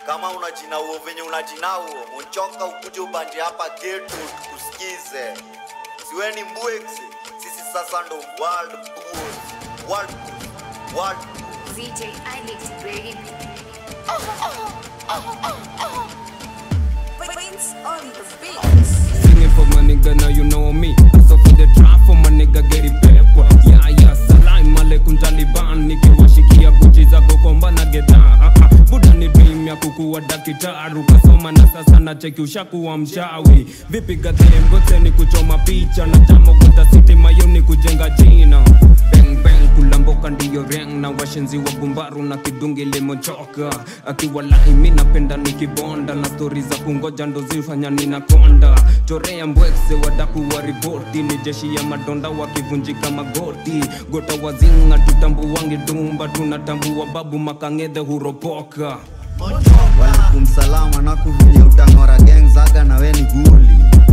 kama unajinauo venye unajinauo monchoka ukuje ubanje hapa getu tukusikize siweni mbwexi sisi sasa ndo world bulls world bulls world bulls ZJ Alex baby. Prince on the beat. Singing for my nigga, now you know me. So for the trap for my nigga, get it pepper. Yeah, yeah, salam alaikum Taliban. Nikiwashikia kuchi za kukomba na geta. Ah, ah. Buda ni dream ya kukuwa dakitaru. Kasoma na sasa na cheki ushakuwa mshawi. Vipi gadhem gote ni kuchoma picha. Na jamo gota city mayo ni kujenga jina. Bang bang kulamboka ndiyo reng na washenzi wa bumbaru na kidungi limochoka. Akiwalahi mi napenda nikibonda na stori za kungoja ndo zifanya ninakonda. Chorea mbwekse wadaku wa ripoti ni jeshi ya madonda wakivunjika magoti. Gota wazinga tutambuwangi dumba tunatambua babu makangedhe huropoka. walikum salama na kuvinye utang'ora geng zaga na weni guli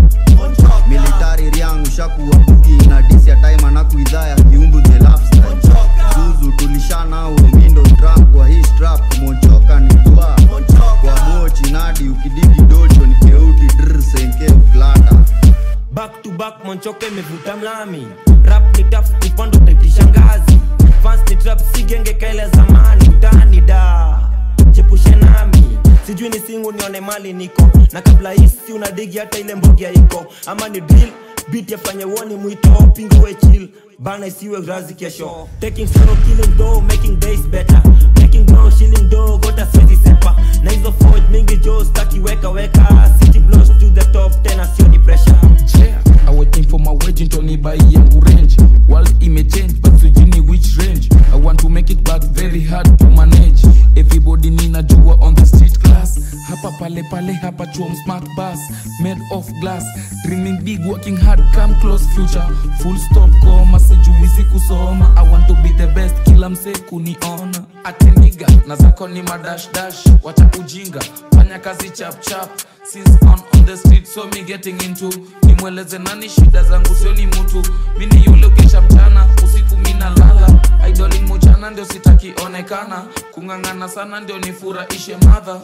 militari riangu shakuwa bugi na disi ya taima na kuidhaa ya kiumbu the lifestyle zuzu tulishanao mindo trap kwa hii strap mochoka ni dua kwa mochi nadi ukidigi docho ni keuti dr senke uklata back to back monchoka imevuta mlami rap ni taf kupando taitisha ngazi fans ni trap si genge kaile zamani utani da chepushe nami sijui ni singu nione mali niko na kabla hisi unadigi hata ile mbogi iko ama ni drill beat yafanye woni mwito pingue chill bana isiwe razi kesho taking solo killing dough making days better making dough shilling dough gota swezi sepa na hizo forge mingi jo staki weka weka city blows to the top tena sio ni pressure chair I waiting for my wedding Tony buy yangu range World imechange but sijini which range I want to make it but very hard to manage Everybody ninajua on the street class Hapa pale pale hapa chuom smart bus Made of glass Dreaming big working hard come close future Full stop koma sijuizi kusoma I want to be the best kila mse kuniona Ateniga na zako ni madash dash Wacha ujinga fanya kazi chap chap Since on on the street so me getting into nimweleze nani shida zangu sio ni mutu mini yule ukesha mchana usiku mina lala idolin muchana ndio sitaki onekana kung'ang'ana sana ndio nifurahishe madha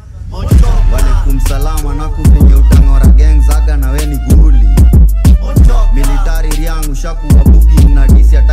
walikum salama na kuvinye utang'ora geng zaga na weni guli militari riangu shakuwa bugi na disi ya